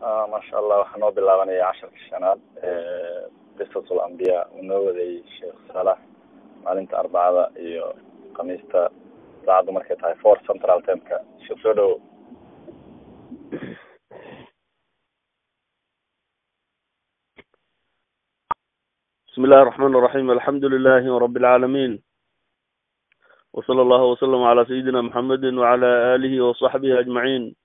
maasha allah waxaa noo bilaabanaya casharka shanaad qisatul ambiya uu noo waday sheekh saalax maalinta arbacada iyo khamiista saacaddu markay tahay four central timeka sheekh soo dhowo بسم الله الرحمن الرحيم الحمد لله رب العالمين وصلى الله وسلم على سيدنا محمد وعلى آله وصحبه أجمعين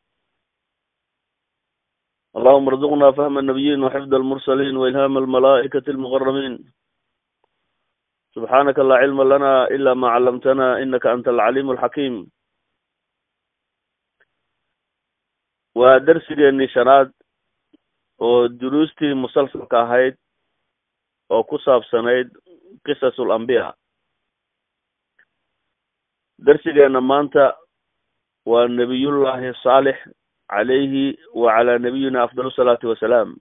اللهم ارزقنا فهم النبيين وحفظ المرسلين وإلهام الملائكة المغرمين سبحانك لا علم لنا إلا ما علمتنا إنك أنت العليم الحكيم ودرسي شناد ودروستي مسلسل كاهيد oo ku saabsanayd qisasul ambiya darsigeena maanta waa nebiyullaahi saalix calayhi wa calaa nabiyina afdal salaatu wasalaam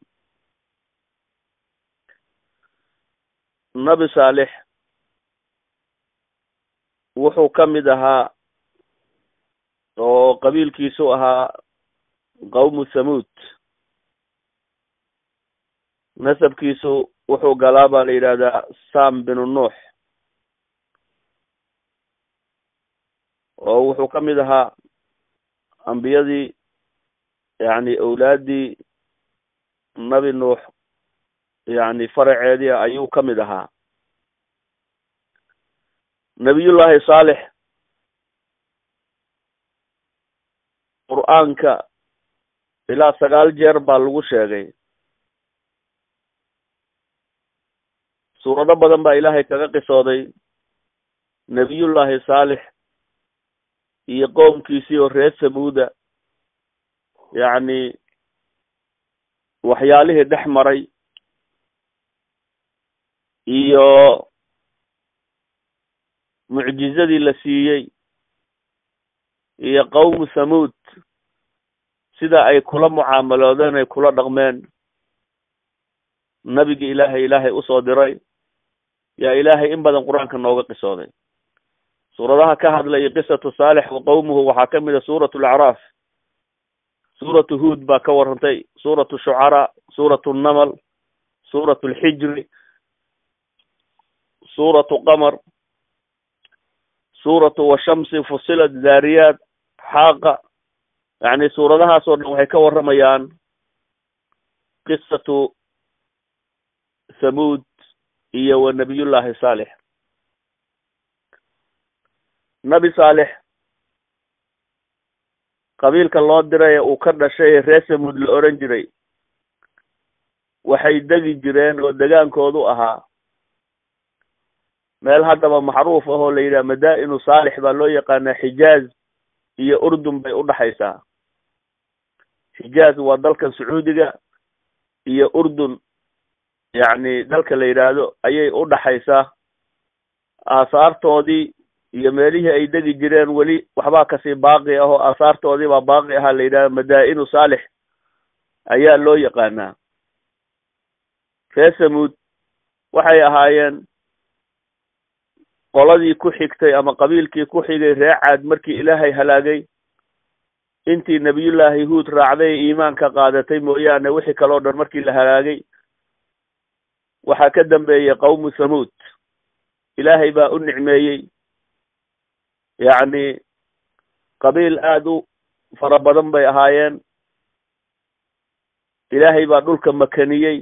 nabi saalix wuxuu ka mid ahaa oo qabiilkiisu ahaa qawmu thamuud nasabkiisu wuxuu galaa baa la yidhahdaa sam binu nuux oo wuxuu ka mid ahaa ambiyadii yacni owlaaddii nabi nuux yacni faraceedii ayuu ka mid ahaa nebiyullaahi saalix qur-aanka ilaa sagaal jeer baa lagu sheegay suurado badan baa ilaahay kaga qisooday nebiyullaahi saalix iyo qoomkiisii oo reer samuuda yacni waxyaalihii dhex maray iyo mucjizadii la siiyey iyo qawmu thamuud sida ay kula mucaamaloodeen ay kula dhaqmeen nabigi ilaahay ilaahay usoo diray yaa ilaahay in badan qur-aanka nooga qisooday suuradaha ka hadlaya qisatu saalix wa qawmuhu waxaa ka mid a suuratu alacraaf suuratu huod baa ka warrantay suuratu shucaraa suuratu namal suuratu alxijri suuratu qamar suuratu washamsi fusilat zaariyaat xaaqa yacni suuradahaas oo dhan waxay ka warramayaan qisatu thamuud iyo wa nabiyullaahi saalix nabi saalix qabiilka loo diray ee uu ka dhashay ee reer samuud la oran jiray waxay degi jireen oo degaankoodu ahaa meel haddaba macruuf ah oo la yidhaha madaa-inu saalix baa loo yaqaanaa xijaaz iyo urdun bay udhaxaysaa xijaaz waa dalkan sacuudiga iyo urdun yacni dalka la yidhaahdo ayay u dhaxaysaa aasaartoodii iyo meelihii ay degi jireen weli waxbaa kasii baaqi ah oo aasaartoodii baa baaqi ahaa la yidhahdo madaa-inu saalix ayaa loo yaqaanaa reer samuud waxay ahaayeen qoladii ku xigtay ama qabiilkii ku xigay reer caad markii ilaahay halaagay intii nebiyullaahi huud raacday iimaanka qaadatay mooyaane wixii kaleo dhan markii la halaagay waxaa ka dambeeyey qawmu thamuud ilaahay baa u nicmeeyey yacni qabiil aada u fara badan bay ahaayeen ilaahay baa dhulka makaniyey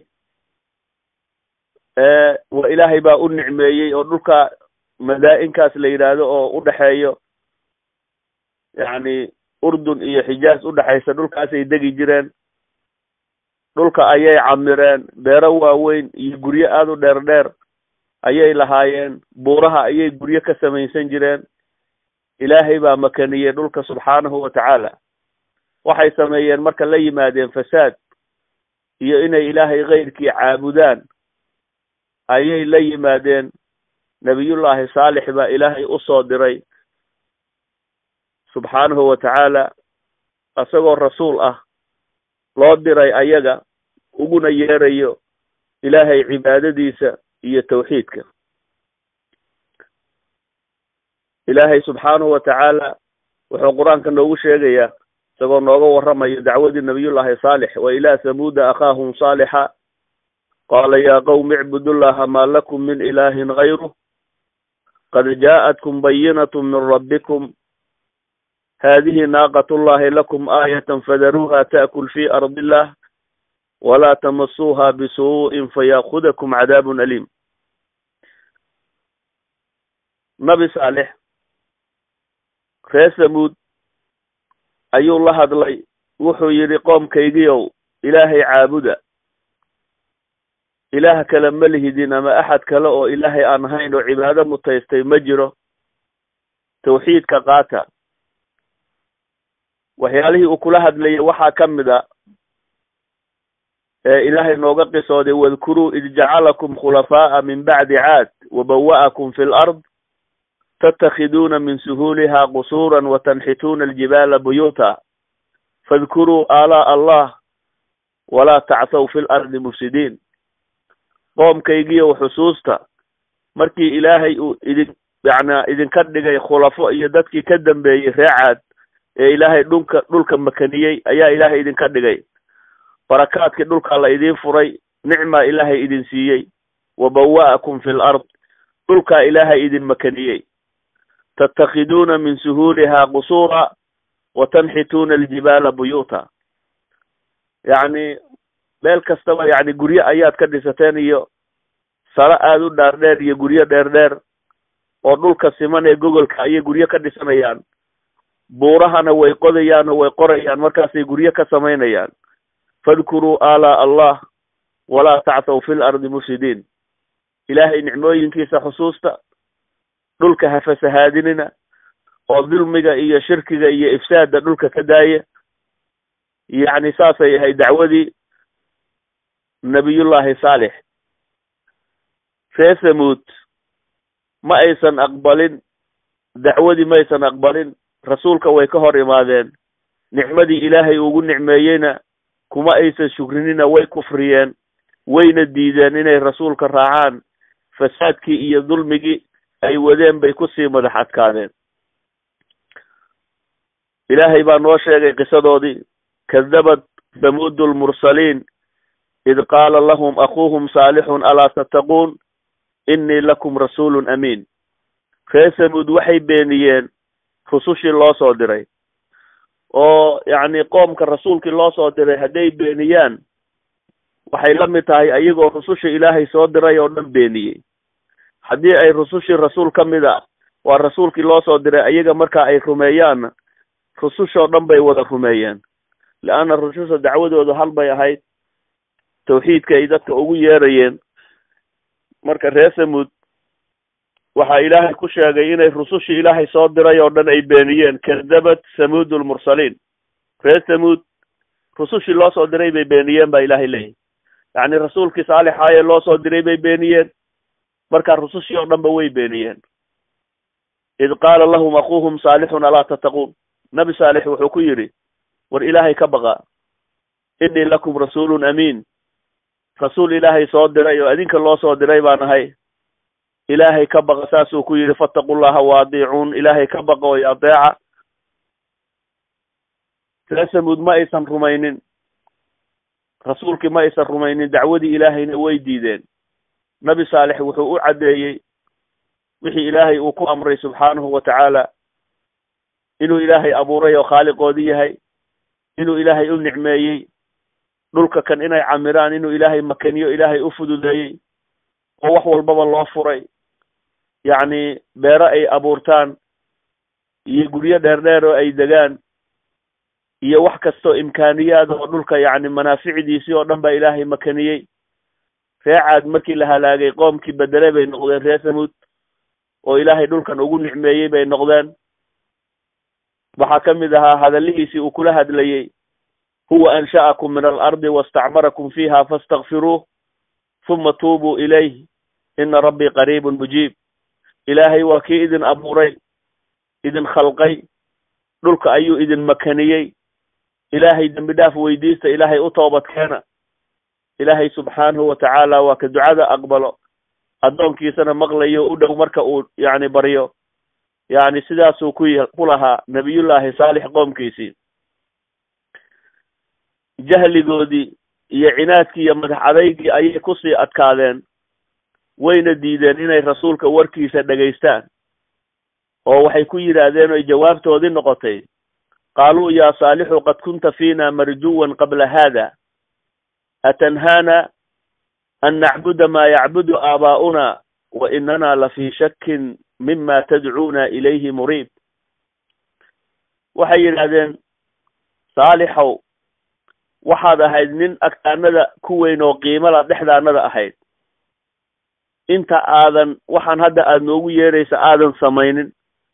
wa ilaahay baa u nicmeeyey oo dhulka madaa-inkaas la yidhaahdo oo u dhexeeyo yacni urdun iyo xijaaz udhexaysa dhulkaasay degi jireen dhulka ayay camireen beero waaweyn iyo guryo aada u dheer dheer ayay lahaayeen buuraha ayay guryo ka samaysan jireen ilaahay baa makaniyey dhulka subxaanahu wa tacaala waxay sameeyeen marka la yimaadeen fasaad iyo inay ilaahay keyrkii caabudaan ayay la yimaadeen nebiyullaahi saalix baa ilaahay usoo diray subxaanahu wa tacaala isagoo rasuul ah loo diray ayaga uguna yeerayo ilaahay cibaadadiisa iyo tawxiidka ilaahay subxaanahu wa tacaala wuxuu qur-aanka noogu sheegayaa isagoo nooga warramayo dacwadii nabiyullaahi saalix wa ilaa samuuda akhaahum saalixa qaala yaa qowmi icbudullaha maa lakum min ilaahin gayruh qad jaa'atkum bayinatu min rabbikum hadihi naaqat llahi lakum aayatan fadaruuha ta'kul fi ardi illah walaa tamasuuha bisuu'in fayaakudakum cadaabun aliim nabi saalex reer samuud ayuu la hadlay wuxuu yidhi qoomkaygiiow ilaahay caabuda ilaah kale ma lihidin ama axad kale oo ilaahay aan ahayn oo cibaado mutaystay ma jiro tawxiidka qaata waxyaalihii uu kula hadlayay waxaa ka mid a ee ilaahay nooga qisooday wadkuruu id jacalakum khulafaa'a min bacdi caad wabawa'akum fi lard tattakhiduuna min suhuuliha qusuuran watanxituuna aljibaala buyuuta fadkuruu aalaa'a allah walaa tacthaw fi lardi mufsidiin qoomkaygiiyow xusuusta markii ilaahay uu idin yacnaa idinka dhigay khulafo iyo dadkii ka dambeeyey ree caad ee ilaahay dhulka dhulka makaniyey ayaa ilaahay idinka dhigay barakaadkii dhulkaa la idiin furay nicmaa ilaahay idin siiyey wabawa'akum fi lard dhulkaa ilaahay idin makaniyey tattakhiduuna min suhuuliha qusuura wa tanxituuna aljibaala buyuuta yacni meel kastaba yacni guryo ayaad ka dhisateen iyo saro aada u dhaardheer iyo guryo dheer dheer oo dhulka siman ee gogolka ayay guryo ka dhisanayaan buurahana way qodayaan oo way qorayaan markaasay guryo ka samaynayaan fadkuruu aalaa allah walaa tacthaw fi lardi mufsidiin ilaahay nicmooyinkiisa xusuusta dhulka ha fasahaadinina oo dulmiga iyo shirkiga iyo ifsaadda dhulka ka daaya yacni saasay ahayd dacwadii nabiyullaahi saalix ree samuud ma aysan aqbalin dacwadii ma aysan aqbalin rasuulka way ka hor imaadeen nicmadii ilaahay ugu nicmeeyeyna kuma aysan shukrinina way kufriyeen wayna diideen inay rasuulka raacaan fasaadkii iyo dulmigii ay wadeen bay kusii madax adkaadeen ilaahay baa noo sheegay qisadoodii kadabat samuudu lmursaliin id qaala lahum akuuhum saalixun alaa tattaquun innii lakum rasuulun amiin ree samuud waxay beeniyeen rusushii loo soo diray oo yacni qoomka rasuulkii loo soo diray hadday beeniyaan waxay la mid tahay ayagoo rusushii ilaahay soo diray oo dhan beeniyey haddii ay rusushii rasuul ka mid a waa rasuulkii loo soo diray ayaga marka ay rumeeyaanna rusushoo dhan bay wada rumeeyeen leanna rususha dacwadoodu hal bay ahayd tawxiidka ay dadka ugu yeerayeen marka reer samuud waxaa ilaahay ku sheegay inay rusushii ilaahay soo diray oo dhan ay beeniyeen kadabat samuud lmursaliin reer samuud rusushii loo soo diray bay beeniyeen baa ilaahay leeyahy yacni rasuulkii saalixaayee loo soo diray bay beeniyeen markaa rusushii oo dhan ba way beeniyeen id qaala lahum akuuhum saalixun alaa tattaquun nabi saalix wuxuu ku yidhi war ilaahay ka baqa innii lakum rasuulun amiin rasuul ilaahay soo diray oo adinka loo soo diray baan ahay ilaahay ka baqa saasuu ku yidhi fattaqullaha waadiicuun ilaahay ka baqa oy adeeca ree samuud ma aysan rumaynin rasuulkii ma aysan rumaynin dacwadii ilaahayna way diideen nabi saalix wuxuu u caddeeyey wixii ilaahay uu ku amray subxaanahu wa tacaala inuu ilaahay abuuray oo khaaliqoodii yahay inuu ilaahay u nicmeeyey dhulka kan inay camiraan inuu ilaahay makaniyo ilaahay u fududeeyey oo wax walbaba loo furay yacni beero ay abuurtaan iyo guryo dheer dheer oo ay degaan iyo wax kastoo imkaaniyaad oo dhulka yacni manaaficdiisii oo dhan baa ilaahay makaniyey ree caad markii la halaagay qoomkii bedele bay noqdeen ree samuud oo ilaahay dhulkan ugu nicmeeyey bay noqdeen waxaa ka mid ahaa hadallihiisii uu kula hadlayey huwa ansha'akum min alardi wastacmarakum fiiha fastakfiruuh huma tuubuu ilayh ina rabbii qariibun mujiib ilaahay waa kii idin abuuray idin khalqay dhulka ayuu idin makaniyey ilaahay dembi dhaaf weydiista ilaahay u toobadkeena ilaahay subxaanahu wa tacaala waa ka ducada aqbalo addoonkiisana maqlayo u dhow marka uu yacni baryo yacni sidaasuu ku ku lahaa nabiyullaahi saalix qoomkiisii jahligoodii iyo cinaadkii iyo madax adaygii ayay kusii adkaadeen wayna diideen inay rasuulka warkiisa dhegaystaan oo waxay ku yidhaahdeen oy jawaabtoodii noqotay qaaluu yaa saalixu qad kunta fiina marjuwan qabla haada atanhaana an nacbuda maa yacbudu aabaa'una wa inana la fii shakin mima tadcuuna ilayhi muriib waxay yidhaahdeen saalixow waxaad ahayd nin agtaanada ku weyn oo qiimala dhexdaanada ahayd inta aadan waxaan hadda aada noogu yeeraysa aadan samaynin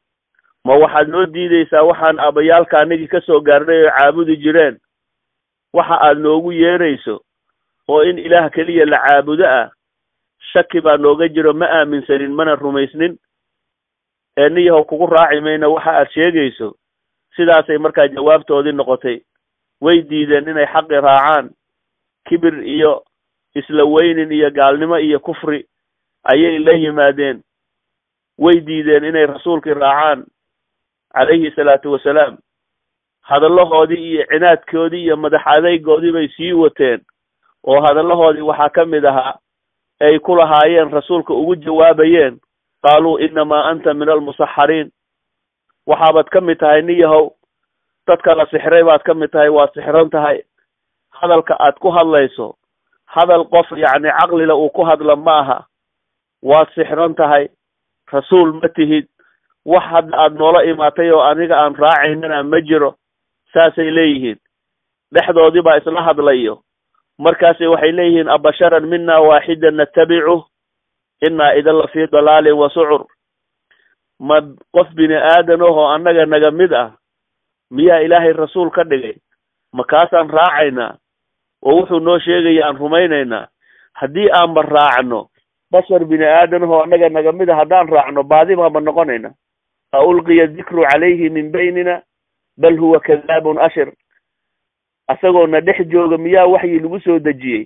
ma waxaad noo diideysaa waxaan aabbayaalka anagii ka soo gaarnay oo caabudi jireen waxa aad noogu yeerayso oo in ilaah keliya la caabudo ah shaki baa nooga jiro ma aaminsanin mana rumaysnin ee niyahow kugu raaci mayna waxa aad sheegayso sidaasay markaa jawaabtoodii noqotay way diideen inay xaqi raacaan kibir iyo isla weynin iyo gaalnimo iyo kufri ayay la yimaadeen way diideen inay rasuulkii raacaan calayhi salaatu wasalaam hadallahoodii iyo cinaadkoodii iyo madax adaygoodii bay sii wateen oo hadallahoodii waxaa ka mid ahaa ay ku lahaayeen rasuulka ugu jawaabayeen qaaluu innamaa anta min almusaxariin waxaabaad ka mid tahay niyahow dadka la sixray baad ka mid tahay waad sixran tahay hadalka aad ku hadlayso hadal qof yacni caqlila uu ku hadla ma aha waad sixran tahay rasuul ma tihid wax hadda aada noola imaatay oo aniga aan raacaynana ma jiro saasay leeyihiin dhexdoodii baa isla hadlayo markaasi waxay leeyihiin abasharan mina waaxidan natabicuh innaa idan la fii dalaalin wa sucur ma qof bini aadan ahoo annaga naga mid ah miyaa ilaahay rasuul ka dhigay makaasaan raacaynaa oo wuxuu noo sheegaya aan rumaynaynaa haddii aanba raacno bashar bini aadan ahoo annaga naga mid a haddaan raacno baadi baanba noqonayna a ulqiya dikru calayhi min baynina bal huwa kadaabun ashir asagoo na dhex jooga miyaa waxyi lagu soo dejiyey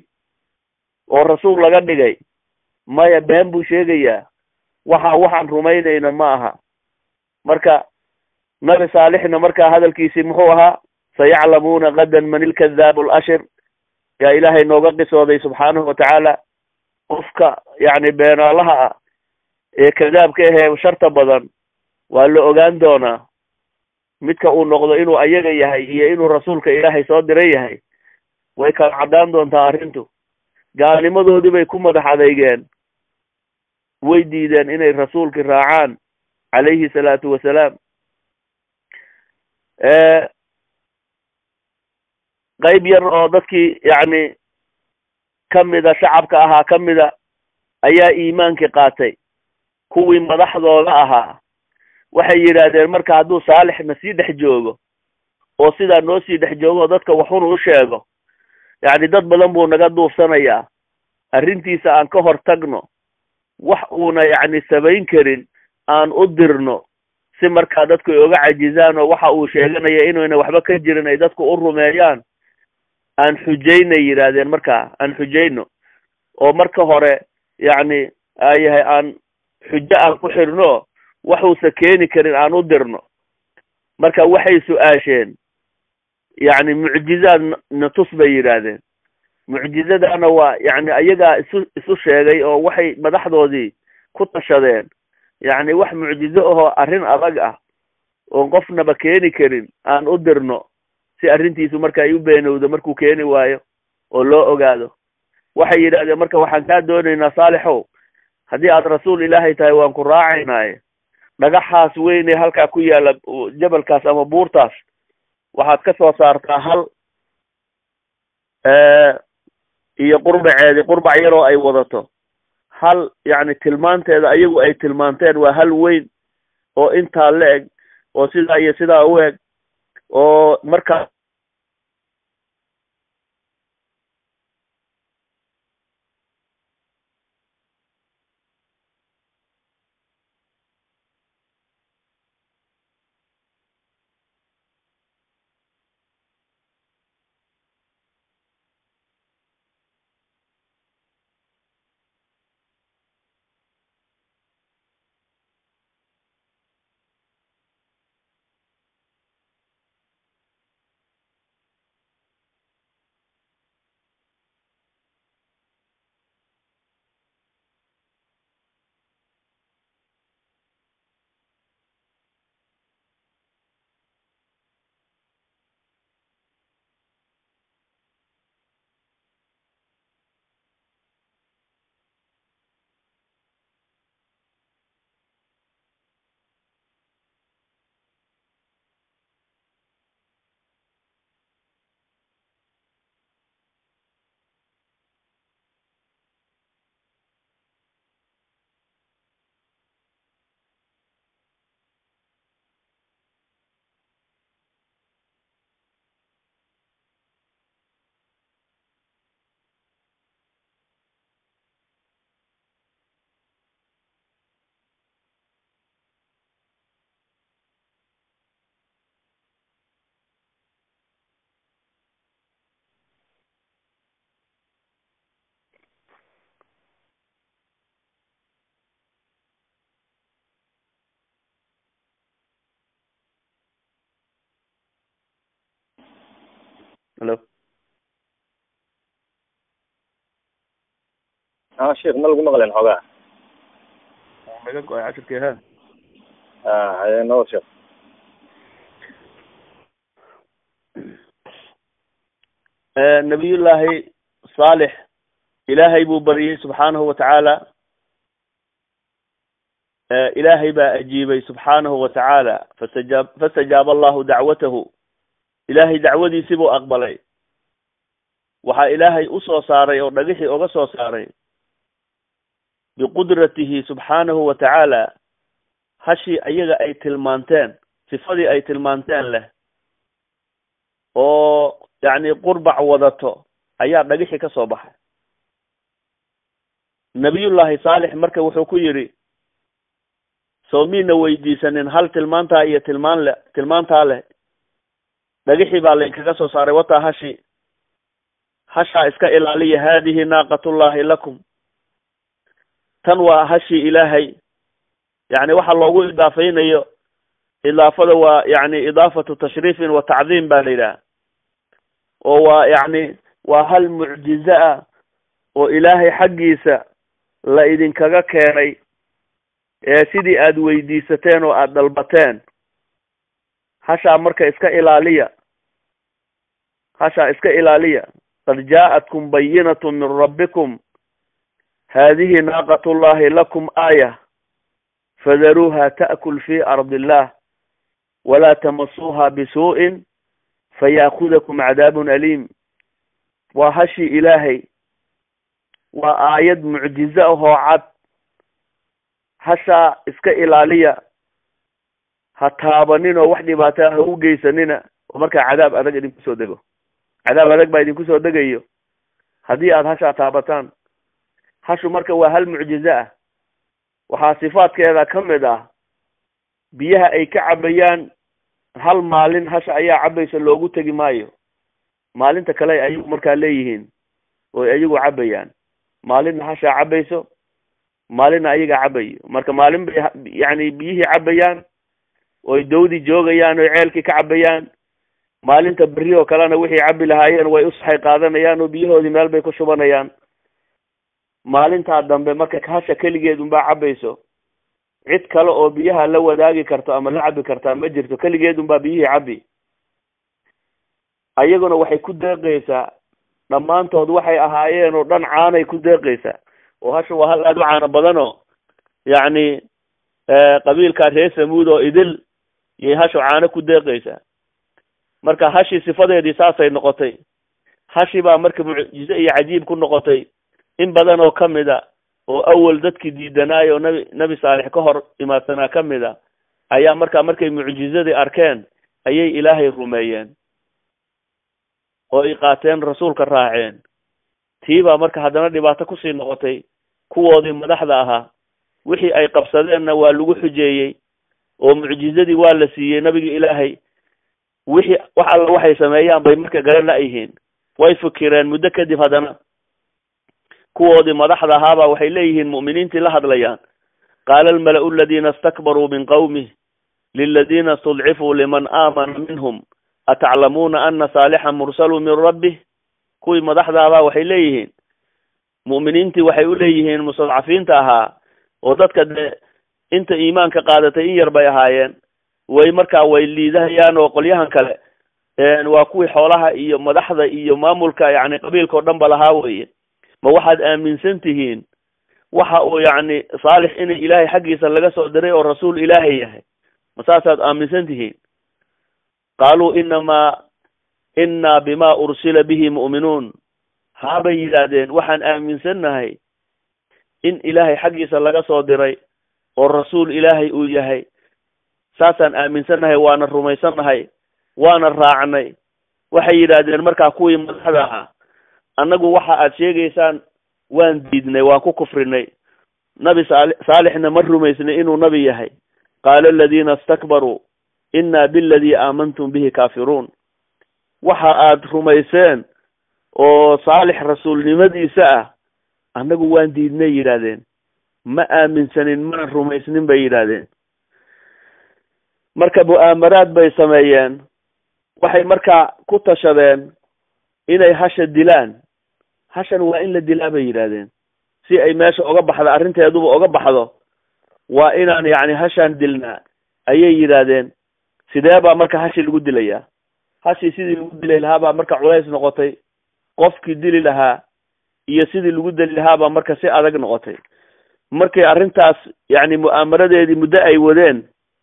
oo rasuul laga dhigay maya been buu sheegayaa waxa waxaan rumaynayna ma aha marka nabi saalixna markaa hadalkiisii muxuu ahaa sayaclamuuna gadan man ilkadaabu alashir yaa ilaahay nooga qisooday subxaanahu watacaala qofka yacni beenaalaha ah ee kadaabka ahee sharta badan waa la ogaan doonaa midka uu noqdo inuu ayaga yahay iyo inuu rasuulka ilaahay soo diran yahay way kala caddaan doontaa arrintu gaalnimadoodii bay ku madax adeygeen way diideen inay rasuulkii raacaan calayhi salaatu wasalaam qayb yar oo dadkii yacni kamida shacabka ahaa kamida ayaa iimaankii qaatay kuwii madaxdooda ahaa waxay yidhaahdeen marka hadduu saalixna sii dhex joogo oo sidaa noo sii dhex joogo oo dadka waxun u sheego yacni dad badan buu naga duufsanayaa arrintiisa aan ka hor tagno wax uuna yacni samayn karin aan u dirno si markaa dadku ay oga cajizaan oo waxa uu sheeganaya inayna waxba ka jirin ay dadku u rumeeyaan aan xujaynay yidhaahdeen markaa aan xujayno oo marka hore yacni ayahay aan xujo aan ku xirno waxuusa keeni karin aan u dirno marka waxay su-aasheen yacni mucjizaad na tus bay yidhaahdeen mucjizadana waa yacni ayagaa isu isu sheegay oo waxay madaxdoodii ku tashadeen yacni wax mucjizo ahoo arrin adag ah oon qofnaba keeni karin aan u dirno si arrintiisu marka ay u beenowdo markuu keeni waayo oo loo ogaado waxay yidhahdeen marka waxaan kaa doonaynaa saalixow haddii aad rasuul ilaahay tahay waan ku raacaynaaye dhagaxaas weyn ee halkaa ku yaalla jabalkaas ama buurtaas waxaad ka soo saartaa hal iyo qurbaceedi qurbac yaroo ay wadato hal yacni tilmaanteeda ayagu ay tilmaanteen waa hal weyn oo intaa la eg oo sidaa iyo sidaa u eg oo markaa halo ha sheekh ma lagu maqleen xoogaa naga go-ay cashirkii ha a haye nabad sheekh nabiyullaahi saalix ilaahay buu baryey subxaanahu watacaala ilaahay baa ajiibay subxaanahu watacaala fastajaab fastajaaba allahu dacwatahu ilaahay dacwadiisii buu aqbalay waxaa ilaahay usoo saaray oo dhagixii oga soo saaray biqudratihi subxaanahu watacaala hashii ayaga ay tilmaanteen sifadii ay tilmaanteen leh oo yacni qurbac wadato ayaa dhagixii ka soo baxay nabiyullaahi saalix marka wuxuu ku yidhi soo miina weydiisanin hal tilmaantaa iyo tilmaan le tilmaantaa leh dhagixii baa laynkaga soo saaray wataa hashi hashaa iska ilaaliya haadihi naaqatullaahi lakum tan waa hashii ilaahay yacni waxa loogu idaafaynayo idaafada waa yacni idaafatu tashriifin wa tacdiim ba la yidhaha oo waa yacni waa hal mucjize ah oo ilaahay xaggiisa la idinkaga keenay ee sidii aada weydiisateen oo aada dalbateen hashaa marka iska ilaaliya hashaa iska ilaaliya qad jaa-atkum bayinatu min rabbikum haadihi naaqat llahi lakum aaya fadaruuha ta'kul fi ardi illah walaa tamasuuha bisuu'in fayaakudakum cadaabun aliim waa hashii ilaahay waa aayad mucjize ahoo cad hashaa iska ilaaliya ha taabanin oo wax dhibaataa ha u geysanina oo markaa cadaab adag idinku soo dego cadaab adag baa idinku soo degayo haddii aada hashaa taabataan hashu marka waa hal mucjize ah waxaa sifaadkeeda ka mid ah biyaha ay ka cabayaan hal maalin hasha ayaa cabaysa loogu tegi maayo maalinta kale ayagu markaa leeyihiin oo ayagu cabayaan maalinna hashaa cabayso maalinna ayaga cabayo marka maalin bay yacni biyihii cabayaan oy dawdi joogayaan oy ceelkii ka cabayaan maalinta berri oo kalena wixii cabi lahaayeen way usaxay qaadanayaan oo biyahoodii meel bay ku shubanayaan maalintaa dambe marka hasha keligeed unbaa cabayso cid kale oo biyaha la wadaagi karto ama la cabi kartaa ma jirto keligeed unbaa biyihii cabi ayaguna waxay ku deeqaysaa dhammaantood waxay ahaayeen oo dhan caanay ku deeqaysaa oo hasha waa hal aada u caano badan oo yacni qabiilkaa reer samuud oo idil yay hashu caano ku deeqaysaa marka hashii sifadeedii saasay noqotay hashi baa marka mucjize iyo cajiib ku noqotay in badan oo kamid a oo awal dadkii diidanaayo oo nabi nabi saalix ka hor imaadsanaa ka mid a ayaa markaa markay mucjizadii arkeen ayay ilaahay rumeeyeen oo ay qaateen rasuulka raaceen tii baa marka haddana dhibaato kusii noqotay kuwoodii madaxda ahaa wixii ay qabsadeenna waa lagu xujeeyey oo mucjizadii waa la siiyey nabiga ilaahay wixii wax alla waxay sameeyaan bay marka garan la-yihiin way fikireen muddo kadib haddana kuwoodii madaxda ahaabaa waxay leeyihiin mu'miniintii la hadlayaan qaala almala-u aladiina istakbaruu min qawmih liladiina istudcifuu liman aamana minhum ataclamuuna ana saalixan mursalu min rabbih kuwii madaxdaabaa waxay leeyihiin mu'miniintii waxay u leeyihiin mustadcafiinta ahaa oo dadka dee inta iimaanka qaadatay in yar bay ahaayeen way markaa way liidahayaan oo qolyahan kale waa kuwii xoolaha iyo madaxda iyo maamulka yacni qabiilka o dhan ba lahaa weye ma waxaad aaminsan tihiin waxa uu yacni saalix inay ilaahay xaggiisa laga soo diray oo rasuul ilaahay yahay ma saasaad aaminsan tihiin qaaluu inamaa innaa bima ursila bihi mu'minuun haabay yidhaahdeen waxaan aaminsannahay in ilaahay xaggiisa laga soo diray oo rasuul ilaahay uu yahay saasaan aaminsannahay waana rumaysannahay waana raacnay waxay yidhaahdeen markaa kuwii madaxda ahaa annagu waxa aad sheegaysaan waan diidnay waan ku kufrinay nabi saali saalixna ma rumaysnay inuu nabi yahay qaala aladiina istakbaruu innaa biladii aamantum bihi kaafiruun waxa aad rumayseen oo saalix rasuulnimadiisa ah annagu waan diidnay yidhaahdeen ma aaminsanin mana rumaysnin bay yidhaahdeen marka mu'aamaraad bay sameeyeen waxay markaa ku tashadeen inay hasha dilaan hashan waa in la dilaa bay yidhaahdeen si ay meesha oga baxdo arrinteeduba oga baxdo waa inaan yacni hashaan dilnaa ayay yidhaahdeen sidee baa marka hashi lagu dilayaa hashii sidii lagu dili lahaa baa marka culays noqotay qofkii dili lahaa iyo sidii lagu dili lahaa baa marka si adag noqotay markay arrintaas yacni mu'aamaradeedii muddo ay wadeen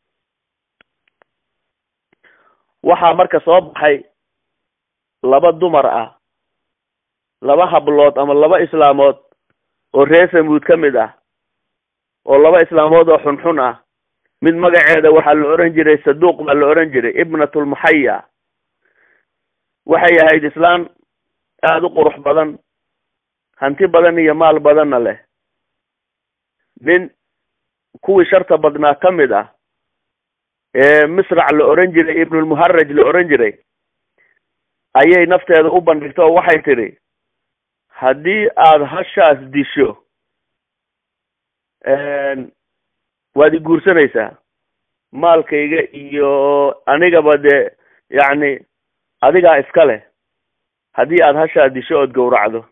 waxaa marka soo baxay laba dumar ah laba hablood ama laba islaamood oo reer samuud ka mid ah oo laba islaamood oo xunxun ah mid magaceeda waxaa la oran jiray saduuq baa la oran jiray ibnatulmuxaya waxay ahayd islaan aada u qurux badan hanti badan iyo maal badanna leh nin kuwii sharta badnaa ka mid ah ee misrac la oran jiray ibnulmuharaj la oran jiray ayay nafteeda u bandhigta oo waxay tidhi haddii aada hashaas disho waad i guursanaysaa maalkayga iyo anigaba dee yacni adigaa iska leh haddii aada hashaa disho ood gowracdo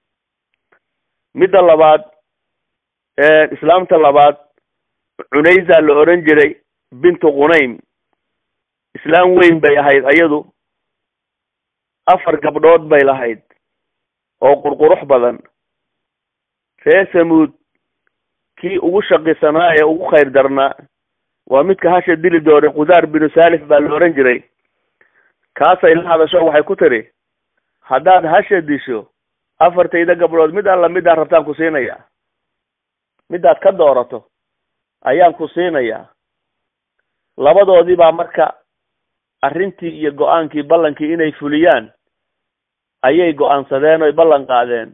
midda labaad islaamta labaad cunaysa la oran jiray bintu qunaym islaam weyn bay ahayd ayadu afar gabdhood bay lahayd oo qurqurux badan reer samuud kii ugu shaqisanaa ee ugu khayr darnaa waa midka hasha dili doonay qudaar binu salif baa la oran jiray kaasay la hadasho waxay ku tiri haddaad hasha disho afartayda gabdhood mid alla midaan rabtaan ku siinayaa midaad ka doorato ayaan ku siinayaa labadoodii baa marka arrintii iyo go-aankii ballankii inay fuliyaan ayay go-aansadeen oy ballan qaadeen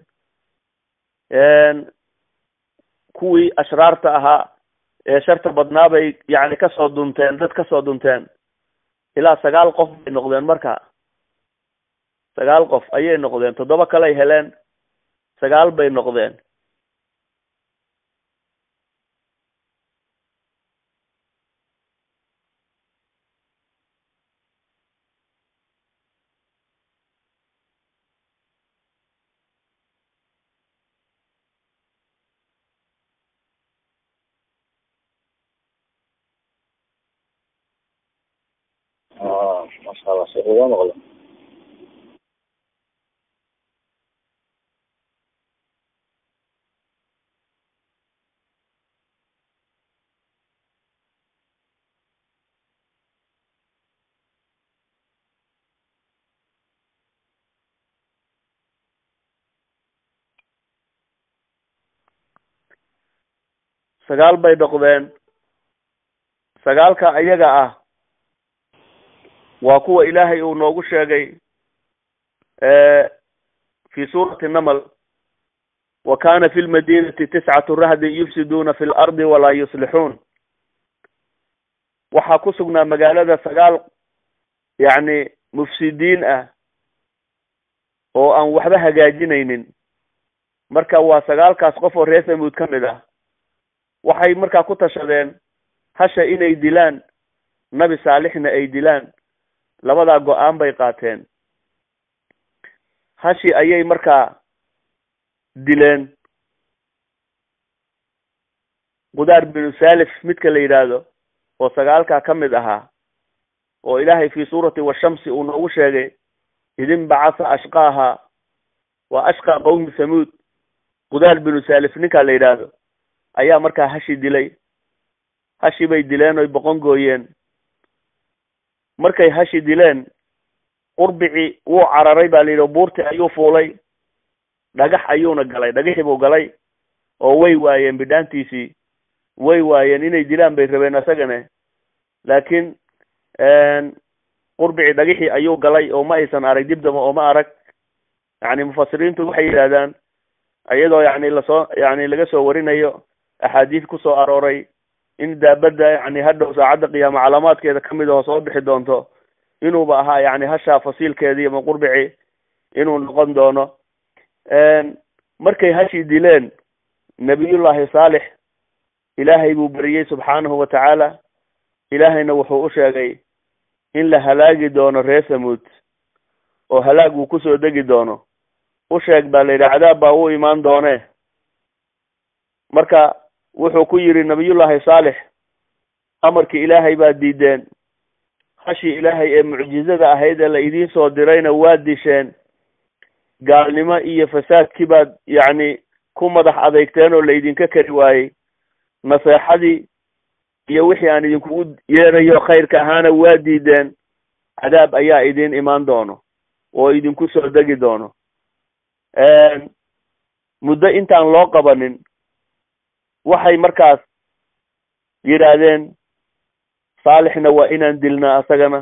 kuwii ashraarta ahaa ee sharta badnaa bay yacni kasoo dunteen dad kasoo dunteen ilaa sagaal qof bay noqdeen marka sagaal qof ayay noqdeen toddoba kaley heleen sagaal bay noqdeen masha allah sheekh uga maqlo sagaal bay noqdeen sagaalka ayaga ah waa kuwa ilaahay uu noogu sheegay fi suurati namal wa kana fi lmadinati tiscatu rahdin yufsiduuna fi lardi walaa yuslixuun waxaa ku sugnaa magaalada sagaal yacni mufsidiin ah oo aan waxba hagaajinaynin marka waa sagaalkaas qof oo reer samuud ka mid ah waxay markaa ku tashadeen hasha inay dilaan nabi saalixna ay dilaan labadaa go-aan bay qaateen hashi ayay markaa dileen qudaar binu salif midka la yidhaahdo oo sagaalkaa ka mid ahaa oo ilaahay fi suurati washamsi uu noogu sheegay idin bacasa ashqaaha waa ashqa qawmi samuud qudaar binu salif ninkaa la yidhaahdo ayaa markaa hashi dilay hashi bay dileen oy boqon gooyeen markay hashi dileen qurbici wuu cararay baa la yidhi buurti ayuu fuulay dhagax ayuuna galay dhagaxii buu galay oo way waayeen bidhaantiisii way waayeen inay dilaan bay rabeen isagane laakiin qurbici dhagaxii ayuu galay oo ma aysan arag dib daba oo ma arag yani mufasiriintu waxay yidhahdaan iyadoo yani lasoo yani laga soo warinayo axaadiis kusoo arooray in daabadda yani hadhow saacadda qiyaamo calaamaadkeeda kamid aho soo bixi doonto inuuba ahaa yani hashaa fasiilkeedii ama qurbici inuu noqon doono markay hashii dileen nabiyullahi saalix ilaahay buu beriyey subxaanahu wa tacaala ilaahayna wuxuu u sheegay in la halaagi doono reer samuud oo halaag uu kusoo degi doono u sheeg baa la yidhi cadaab baa u imaan doonee marka wuxuu ku yidhi nabiyullaahi saalix amarkii ilaahay baad diideen hashii ilaahay ee mucjizada ahayd ee la idiin soo dirayna waa disheen gaalnimo iyo fasaadkii baad yacni ku madax adeygteen oo la idinka kari waayey naseexadii iyo wixii aan idinkugu yeerayo khayrka ahaana waa diideen cadaab ayaa idin imaan doono oo idinku soo degi doono muddo intaan loo qabanin waxay markaas yidhaahdeen saalixna waa inaan dilnaa asagana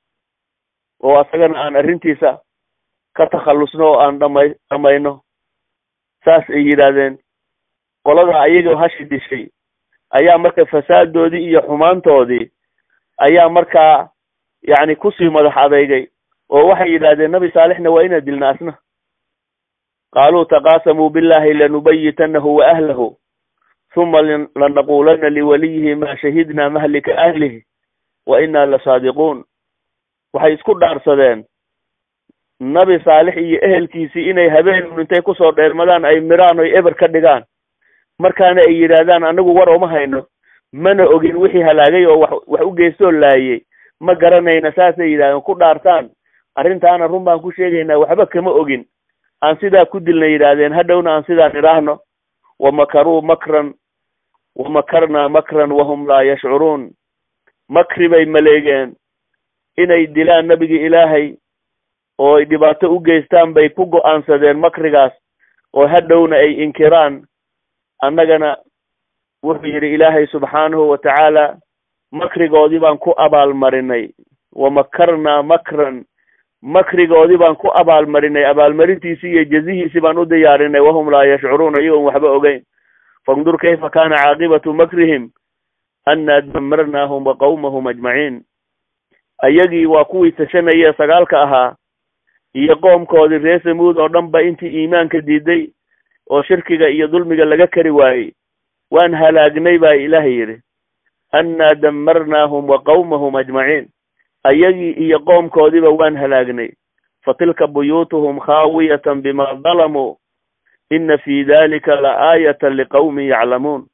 oo asagana aan arrintiisa ka takhallusno oo aan dhamay dhamayno saas ay yidhaahdeen qolada ayagoo hashi dishay ayaa marka fasaadoodii iyo xumaantoodii ayaa markaa yacni kusii madax adeygay oo waxay yidhaahdeen nabi saalixna waa inaan dilna asna qaaluu taqaasamuu billahi lanubayitanahu wa ahlahu huma lanaqulana liwaliyihi ma shahidna mahlika ahlihi wa inaa lasaadiquun waxay isku dhaarsadeen nabi saalix iyo ehelkiisii inay habeen intay kusoo dheermadaan ay miraan oy eber ka dhigaan markaana ay yidhaahdaan anagu war uma hayno mana ogin wixii halaagay oo wax wax u geystoo laayey ma garanayna saasay yidhahdeen ku dhaartaan arrintaana run baan ku sheegaynaa waxba kama ogin aan sidaa ku dilna yidhaahdeen hadhowna aan sidaa nidhaahno wamakaruu makran wamakarnaa makran wahum laa yashcuruun makri bay maleegeen inay dilaan nebigii ilaahay oo ay dhibaato u geystaan bay ku go-aansadeen makrigaas oo hadhowna ay inkiraan annagana wuxuu yidhi ilaahay subxaanahu wa tacaala makrigoodii baan ku abaalmarinay wamakarnaa makran makrigoodii baan ku abaalmarinay abaalmarintiisii iyo jazihiisii baan u diyaarinay wahum laa yashcuruuna iyagoon waxba ogeyn fandur kayfa kana caaqibatu makrihim annaa damarnaahum wa qawmahum ajmaciin ayagii waa kuwii tashanayee sagaalka ahaa iyo qoomkoodii reer samuud oo dhan ba intii iimaanka diiday oo shirkiga iyo dulmiga laga kari waayey waan halaagnay baa ilaahay yidhi annaa damarnaahum wa qawmahum ajmaciin ayagii iyo qoomkoodiiba waan halaagnay fatilka buyuutuhum khaawiyatan bima dalamuu ina fi dalika la aayatan liqawmin yaclamuun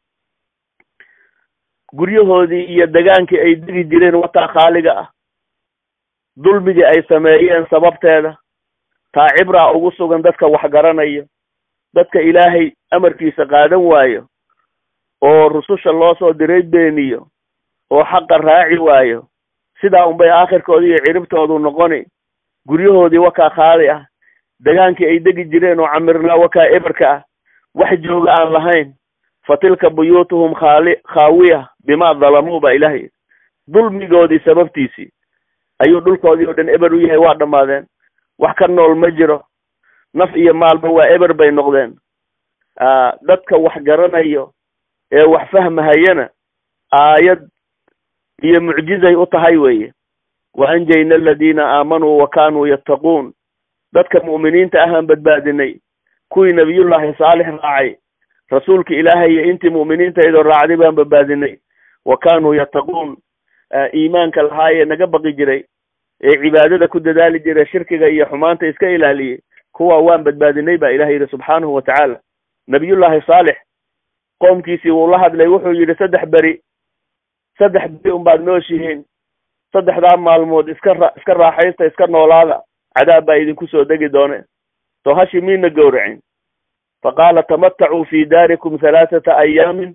guryahoodii iyo degaankii ay degi jireen wataa khaaliga ah dulmigii ay sameeyeen sababteeda taa cibraa ugu sugan dadka wax garanayo dadka ilaahay amarkiisa qaadan waayo oo rususha loo soo diray beeniyo oo xaqa raaci waayo sidaa unbay aakhirkoodi iyo ciribtoodu noqoni guryahoodii wakaa khaali ah degaankii ay degi jireen oo camirnaa wakaa eberka ah wax jooga aan lahayn fa tilka buyuutuhum khaali khaawiya bimaa dalamuu baa ilaahay dulmigoodii sababtiisii ayuu dhulkoodii oo dhan eber u yahay waa dhammaadeen wax ka nool ma jiro naf iyo maalba waa eber bay noqdeen dadka wax garanayo ee wax fahmahayana aayad iyo mucjizay u tahay weeye wa anjayna aladiina aamanuu wa kaanuu yattaquun dadka mu'miniinta ahaan badbaadinay kuwii nabiyullaahi saalix raacay rasuulka ilaahay iyo intii mu'miniintaydoo raacday baan badbaadinay wa kaanuu yattaquun iimaanka lahaayee naga baqi jiray ee cibaadada ku dadaali jiray shirkiga iyo xumaanta iska ilaaliyey kuwa waan badbaadinay baa ilahay yidhi subxaanahu wa tacaala nabiyullaahi saalix qoomkiisii wuu la hadlay wuxuu yidhi saddex beri saddex beri unbaad nooshihiin saddexdaa maalmood iska ra iska raaxaysta iska noolaada cadaab baa idinku soo degi doone soo hashi miina gowracin faqaala tamatacuu fi daarikum halaathata ayaamin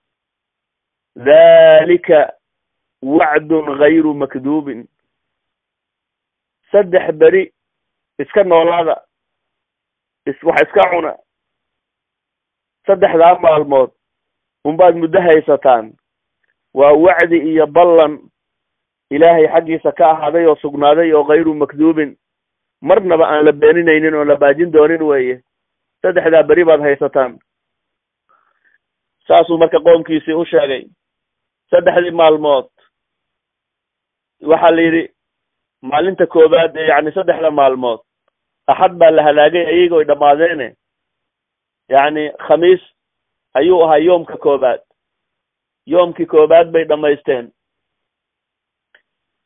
dalika wacdun gayru makduubin saddex beri iska noolaada is wax iska cuna saddexdaa maalmood unbaad muddo haysataan waa wacdi iyo ballan ilaahay xaggiisa ka ahaaday oo sugnaaday oo kayru makduubin marnaba aan la beeninaynin oo la baajin doonin weeye saddexdaa beri baad haysataan saasuu marka qoomkiisii u sheegay saddexdii maalmood waxaa la yidhi maalinta koowaad ee yacni saddexda maalmood axad baa la halaagay ayagoo ay dhammaadeene yacni khamiis ayuu ahaa yoomka koobaad yoomkii koobaad bay dhammaysteen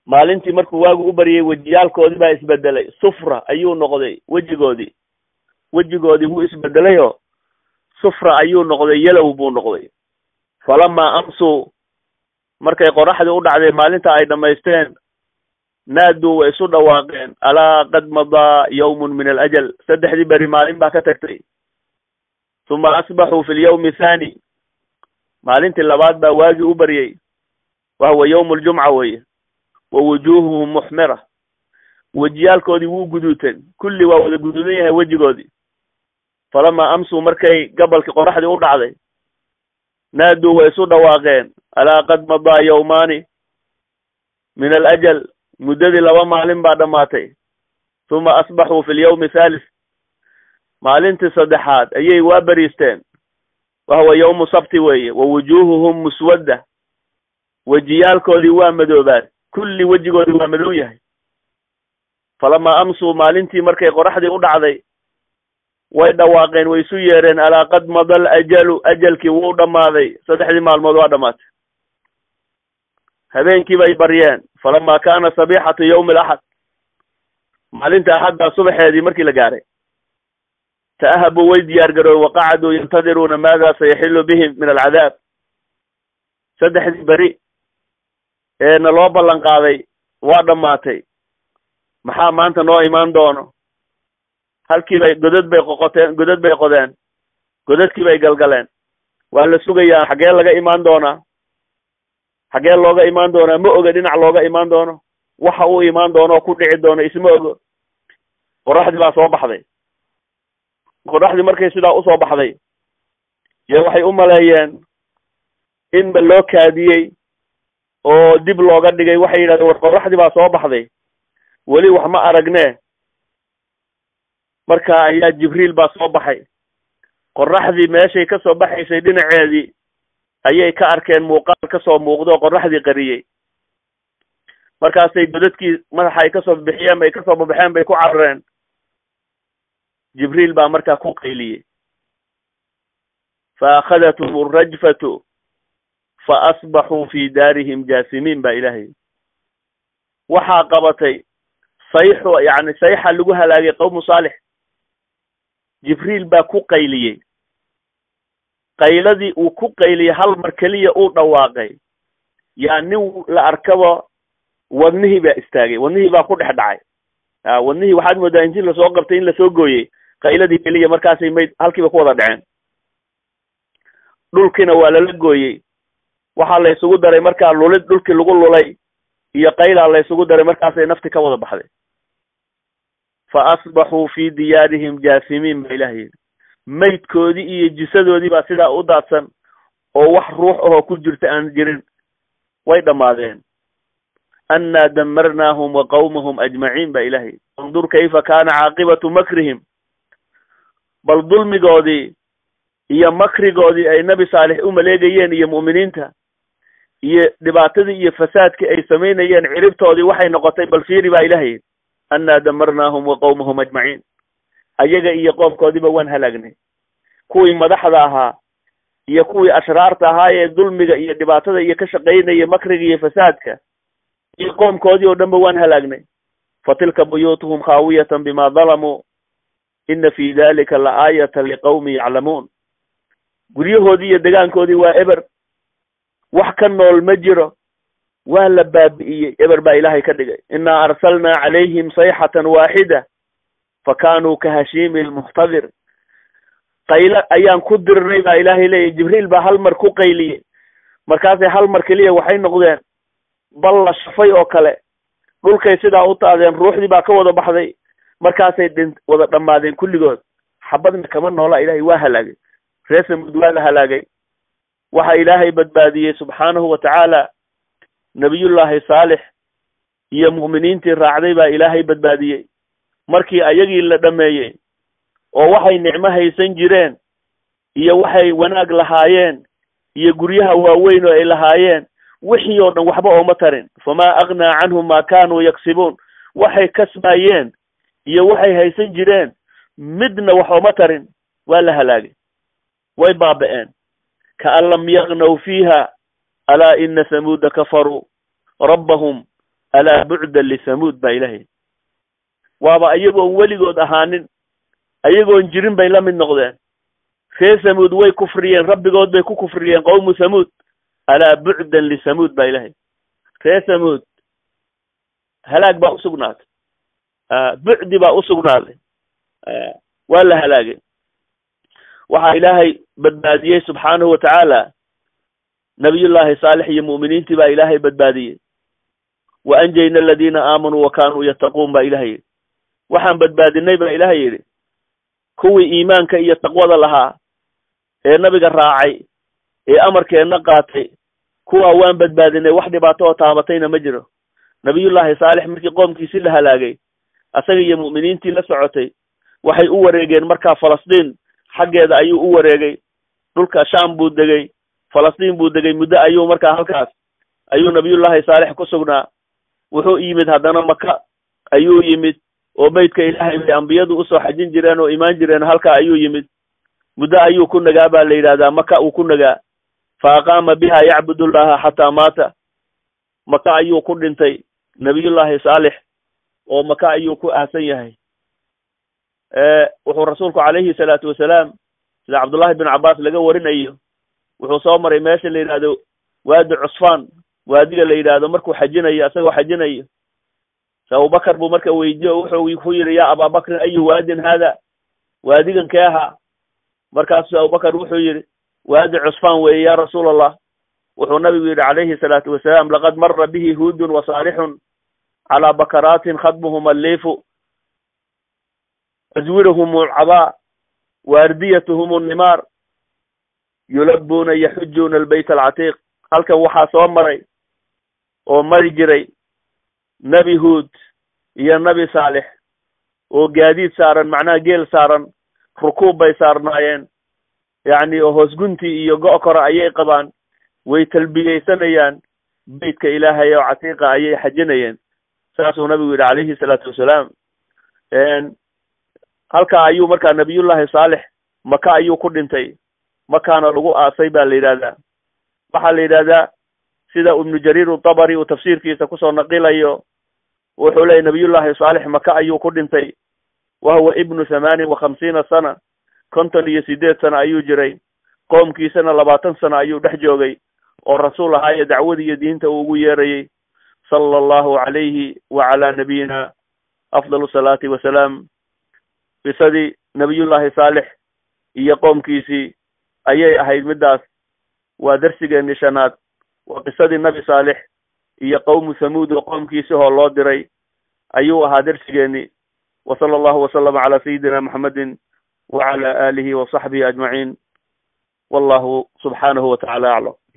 maalintii markuu waagu u baryay wejiyaalkoodii baa isbedelay sufra ayuu noqday wejigoodii wejigoodii wuu isbedelayoo sufra ayuu noqday yalow buu noqday falamaa amsuu markay qoraxdii u dhacday maalinta ay dhammaysteen naaduu way isu dhawaaqeen alaa qad madaa yawmun min alajal saddexdii beri maalin baa ka tagtay uma asbaxuu fi lyawmi thani maalintii labaad baa waagii u baryey wahuwa yawmu ljumca weye wa wujuuhuhum muxmira wejiyaalkoodii wuu guduuteen kulli waa wada guduudan yahay wejigoodii falamaa amsuu markay gabalkii qoraxdii u dhacday naaduu way isu dhawaaqeen alaa qad madaa yawmaani min alajal muddadii laba maalin baa dhammaatay uma asbaxuu fi lyawmi thalith maalintii saddexaad ayay waa beriisteen wahuwa yawmu sabti weeye wa wujuuhuhum muswadda wejiyaalkoodii waa madoobaan kulli wejigoodii waa madow yahay falamaa amsuu maalintii markay qoraxdii u dhacday way dhawaaqeen way isu yeereen alaa qad mada alajalu ajalkii wuu dhammaaday saddexdii maalmood waa dhammaatay habeenkii bay baryeen falamaa kaana sabixatu yawmi alaxad maalinta axaddaa subaxeedii markii la gaaray ta'ahabuu way diyaar garooy waqacaduu yantadiruuna maada sayaxilu bihim min alcadaab saddexdii beri ee na loo ballan qaaday waa dhammaatay maxaa maanta noo imaan doono halkii bay godad bay qoqoteen godad bay qodeen godadkii bay galgaleen waa la sugayaa xaggee laga imaan doonaa xaggee looga imaan doonaa ma oga dhinac looga imaan doono waxa uu imaan doono oo ku dhici doono isma ogo qoraxdii baa soo baxday qoraxdii markay sidaa usoo baxday yo waxay u maleeyeen inba loo kaadiyey oo dib looga dhigay waxay yidhahdeen war qoraxdii baa soo baxday weli wax ma aragne marka ayaa jibriil baa soo baxay qoraxdii meeshay ka soo baxaysay dhinaceedii ayay ka arkeen muuqaal kasoo muuqdo oo qoraxdii qariyey markaasay godadkii madaxa ay kasoo bixiyeen bay kasoo babaxeen bay ku carareen jibriil baa markaa ku qayliyey fa akhadathum alrajfatu fa asbaxuu fi daarihim jaasimiin baa ilaahay waxaa qabatay sayxu yacni sayxa lagu halaagay qawmu saalix jibriil baa ku qayliyey qayladii uu ku qayliyey hal mar keliya uu dhawaaqay yaa nin la arkaba wadnihii baa istaagay wadnihii baa ku dhex dhacay a wadnihii waxaad moodaa intii lasoo qabtay in lasoo gooyey qayladii keliya markaasay mayd halkiiba ku wada dhaceen dhulkiina waa lala gooyey waxaa la isugu daray markaa lulid dhulkii lagu lulay iyo qaylaa la isugu daray markaasay nafti ka wada baxday fa asbaxuu fi diyaarihim jaasimiin baa ilaah yidhi maydkoodii iyo jisadoodii baa sidaa u daadsan oo wax ruux ahoo ku jirta aan jirin way dhammaadeen annaa damarnaahum wa qawmahum ajmaciin baa ilaah yidhi andur kayfa kaana caaqibatu makrihim bal dulmigoodii iyo makrigoodii ay nebi saalix u maleegayeen iyo mu'miniinta iyo dhibaatadii iyo fasaadkii ay samaynayeen ciribtoodii waxay noqotay bal fiiri baa ilaah yidhi annaa damarnaahum wa qawmahum ajmaciin ayaga iyo qoomkoodiiba waan halaagnay kuwii madaxda ahaa iyo kuwii ashraarta ahaa ee dulmiga iyo dhibaatada iyo ka shaqaynaya makriga iyo fasaadka iyo qoomkoodii oo dhan ba waan halaagnay fa tilka buyuutuhum khaawiyatan bima dalamuu ina fi dalika la aayatan liqawmin yaclamuun guryahoodii iyo degaankoodii waa eber wax ka nool ma jiro waa la baabi'iyey eber baa ilaahay ka dhigay inaa arsalnaa calayhim sayxatan waaxida fa kaanuu ka hashiimi lmuxtadir qaylo ayaan ku dirnay baa ilaahay leeyahy jibriil baa hal mar ku qayliyey markaasay hal mar keliya waxay noqdeen bal la shafay oo kale dhulkay sidaa u taadeen ruuxdii baa ka wada baxday markaasay dhin wada dhammaadeen kulligood xabadna kama noola ilaahay waa halaagay reer samud waa la halaagay waxa ilaahay badbaadiyey subxaanahu wa tacaala nebiyullaahi saalix iyo mu'miniintii raacday baa ilaahay badbaadiyey markii ayagii la dhameeyey oo waxay nicmo haysan jireen iyo waxay wanaag lahaayeen iyo guryaha waaweyn oo ay lahaayeen wixii oo dhan waxba ooma tarin famaa aghnaa canhum maa kaanuu yaksibuun waxay kasbaayeen iyo waxay haysan jireen midna wax ooma tarin waa la halaagay way baaba'een kaan lam yagnaw fiiha alaa ina hamuuda kafaruu rabbahum alaa bucdan lithamuud baa ilahay waaba ayagoon weligood ahaanin ayagoon jirin bay la mid noqdeen ree samuud way kufriyeen rabbigood bay ku kufriyeen qowmu samuud alaa bucdan lithamuud baa ilahay ree samuud halaag baa usugnaatay bucdi baa usugnaaday waa la halaagay waxaa ilaahay badbaadiyey subxaanahu watacaala nabiyullaahi saalix iyo mu'miniintii baa ilaahay badbaadiyey wa anjayna aladiina aamanuu wa kaanuu yattaquun baa ilahay yidhi waxaan badbaadinay baa ilaahay yidhi kuwii iimaanka iyo taqwada lahaa ee nabiga raacay ee amarkeenna qaatay kuwaa waan badbaadinay wax dhibaato oo taabatayna ma jiro nabiyullaahi saalix markii qoomkiisii la halaagay asaga iyo mu'miniintii la socotay waxay u wareegeen markaa falastiin xaggeeda ayuu u wareegay dhulka sham buu degay falastiin buu degay muddo ayuu markaa halkaas ayuu nabiyullaahi saalix ku sugnaa wuxuu yimid haddana maka ayuu yimid oo beytka ilaahay bay ambiyadu usoo xajin jireen oo imaan jireen halkaa ayuu yimid muddo ayuu ku nagaa baa la yidhahdaa maka uu ku nagaa fa aqaama biha yacbud llaha xataa maata maka ayuu ku dhintay nabiyullaahi saalix oo maka ayuu ku aasan yahay wuxuu rasuulku calayhi salaatu wasalaam sida cabdullahi bin cabbaas laga warinayo wuxuu soo maray meesha la yidhahdo waadi cusfaan waadiga la yidhaahdo markuu xajinayo isagoo xajinayo se abubakar buu marka weydiye oo wuxuu ku yidhi yaa abaabakrin ayu waadin haada waadigan kee ahaa markaasuu abubakar wuxuu yidhi waadi cusfaan weeye ya rasuul allah wuxuu nabigu yidhi calayhi salaatu wasalaam laqad mara bihi huudun wa saalixun calaa bakaraatin khadmuhum alliifu aswirahum alcabaa waardiyatuhum annimaar yulabuuna yaxujuuna albayt alcatiiq halkan waxaa soo maray oo mari jiray nebi huud iyo nebi saalix oo gaadiid saaran macnaha geel saaran rukuub bay saarnaayeen yacni oo hoosguntii iyo go' kore ayay qabaan way talbiyeysanayaan beytka ilaahay oo catiiqa ayay xajinayeen saasuu nabigu yidhi calayhi salaatu wasalaam halkaa ayuu markaa nabiyullaahi saalix maka ayuu ku dhintay makaana lagu aasay baa la yidhahdaa waxaa la yidhahdaa sida ibnu jariir utabari uu tafsiirkiisa kusoo naqilayo wuxuu leeyay nabiyullaahi saalix maka ayuu ku dhintay wa huwa ibnu thamaanin wa khamsiina sana konton iyo sideed sano ayuu jiray qoomkiisana labaatan sano ayuu dhex joogay oo rasuul ahaa ee dacwadii iyo diinta uu ugu yeerayey sala allahu calayhi wa calaa nabiyina afdal salaati wasalaam qisadii nabiyullaahi saalix iyo qoomkiisii ayay ahayd middaas waa darsigeennii shanaad waa qisadii nabi saalix iyo qowmu thamuud oo qoomkiisi hoo loo diray ayuu ahaa darsigeennii wa sala allahu wasalama calaa sayidina maxamedin wacala aalihi wa saxbihi ajmaciin wallahu subxaanahu wa tacala aclam